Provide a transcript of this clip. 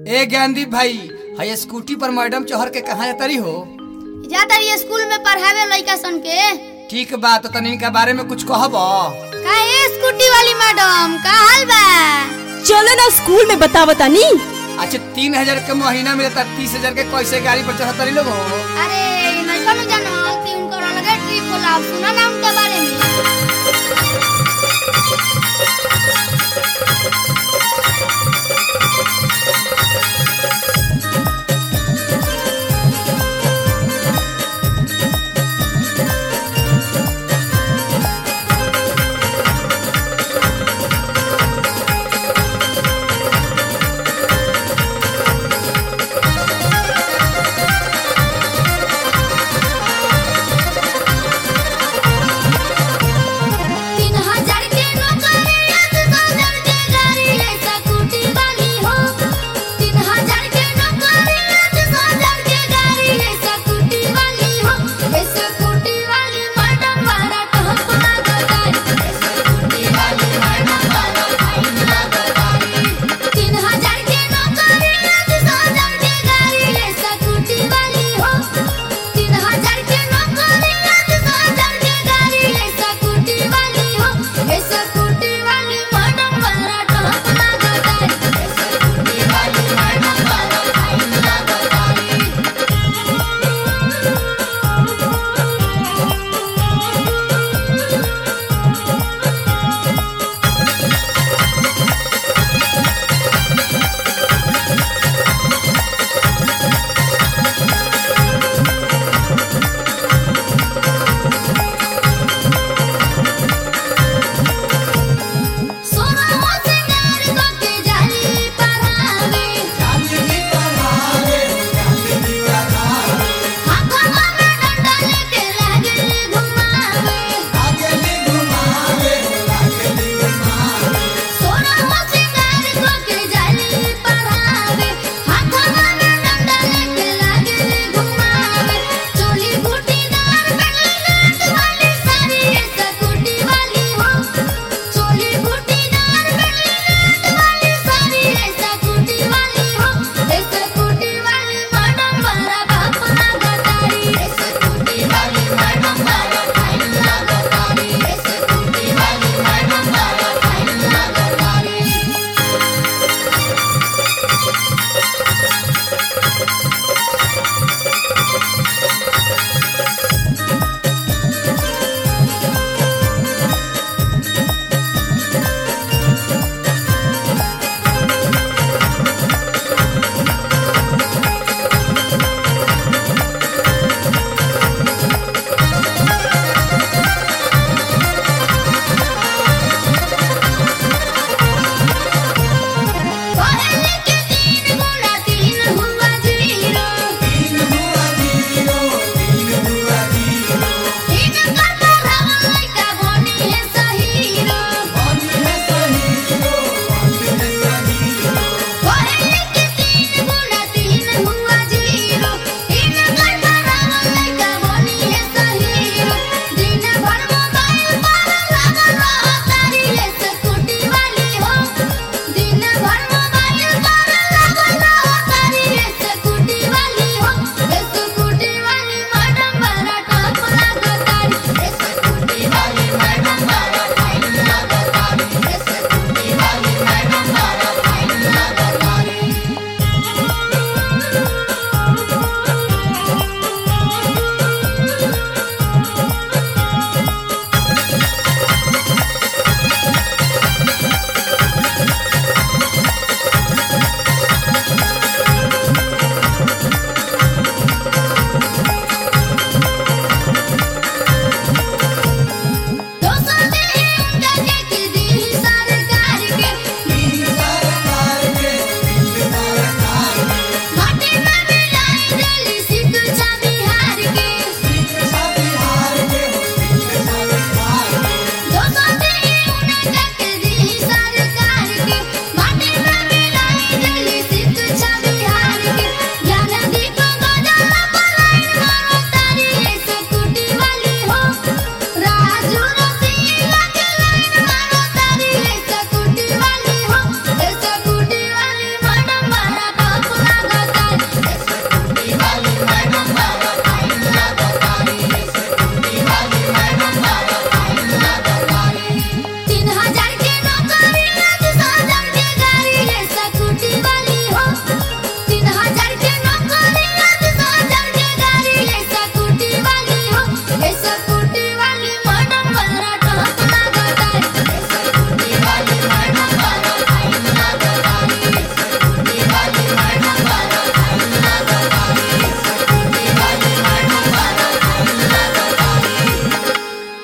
ए ज्ञानदीप भाई हाई स्कूटी पर मैडम चढ़ के कहाँ तरी हो ज्यादा ये स्कूल में पढ़ावे लड़का सन के ठीक बा तो तनी के बारे में कुछ कहब का ए स्कूटी वाली मैडम का हाल बा चलो ना स्कूल में बतावो तानी अच्छा तीन हजार के महीना मिलता तीस हजार के कैसे गाड़ी पर चढ़ तरी लोग हो अरे नैका न जानो कि उनकर अलगे ट्रिप होला सुना ना उनके बारे